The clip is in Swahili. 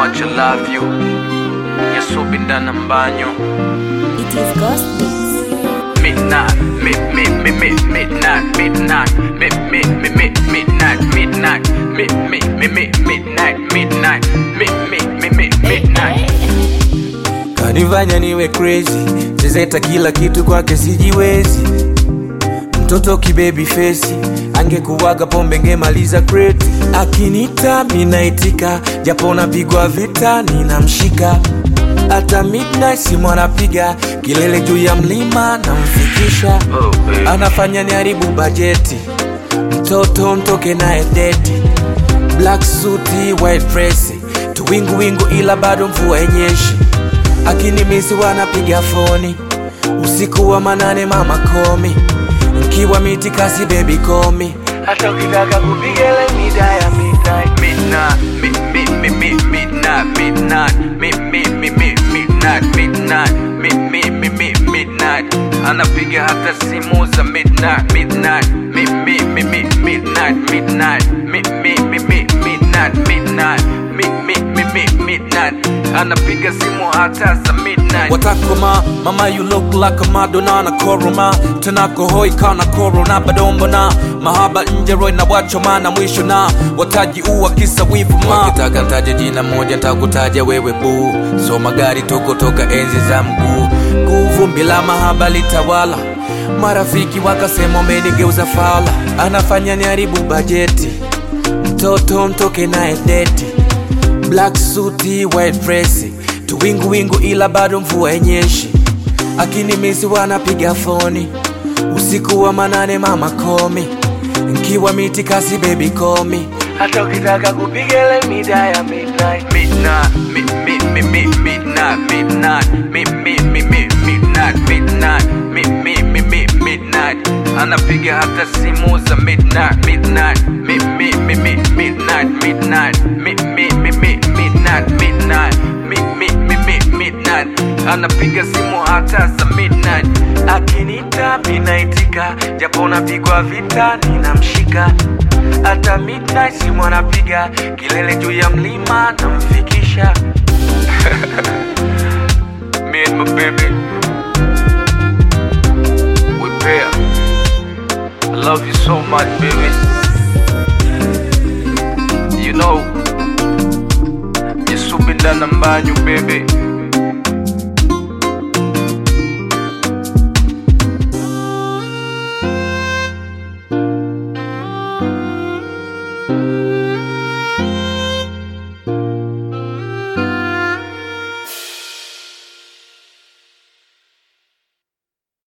much I love you yasubindana mbanyo It is Ghost Beats. midnight, mid, mid, mid, mid, midnight, midnight, mid, mid, mid, mid, midnight, midnight, mid, mid, mid, mid, midnight, midnight, mid, mid, mid, mid, midnight. kanifanya niwe crazy zezeta kila kitu kwake sijiwezi mtoto kibebi fesi angekuwaga pombe ngemaliza kreti akinita minaitika japo napigwa vita ninamshika hata midnight simu anapiga kilele juu ya mlima namfikisha Oh, baby. anafanya niharibu bajeti mtoto mtoke naye deti black suti white dress tuwinguwingu ila bado mvua enyeshi akinimisi wanapiga foni usiku wa manane mama komi nkiwa miti kasi bebi komi hata ukitaka kupigele mida ya midnight midnight, mid, mid, mid, mid, midnight, midnight, mid, mid, mid, mid, midnight, midnight, mid, mid, mid, mid, midnight. Anapiga hata simu za midnight, midnight, mid, mid, mid, mid, midnight, midnight, mid, mid, mid, mid, midnight, midnight, mid, mid, mid, mid, midnight. Anapiga simu hata za midnight. watakoma mama you look like a madonna na koroma tunakohoi kana korona badombona mahaba nje roy na wachoma na mwisho na wataji uwa kisa wivu ma wakitaka ntaje jina moja ntakutaja wewe buu so magari toko toka enzi za mguu kuvumbi la mahaba litawala marafiki wakasema umenigeuza fala anafanya niharibu bajeti mtoto mtoke naye deti black suti white dress tuwinguwingu ila bado mvua enyeshi akinimisi wanapiga foni usiku wa manane mama komi nkiwa miti kasi bebi komi hata ukitaka kupigele mida ya midnight midnight, mid, mid, mid, mid, midnight, midnight, mid, mid, mid, mid, midnight, midnight, mid, mid, mid, mid, midnight. Anapiga hata simu za midnight, midnight, mid, mid, mid, mid, midnight, midnight, mid, mid, mid, mid, midnight, midnight, mid, mid, mid, mid, midnight. Anapiga simu hata za midnight. akinita minaitika japo napigwa vita ninamshika hata midnight simu anapiga kilele juu ya mlima namfikisha Me and my baby, we pair. I love you so much, baby. You know, you're super than a man, you baby.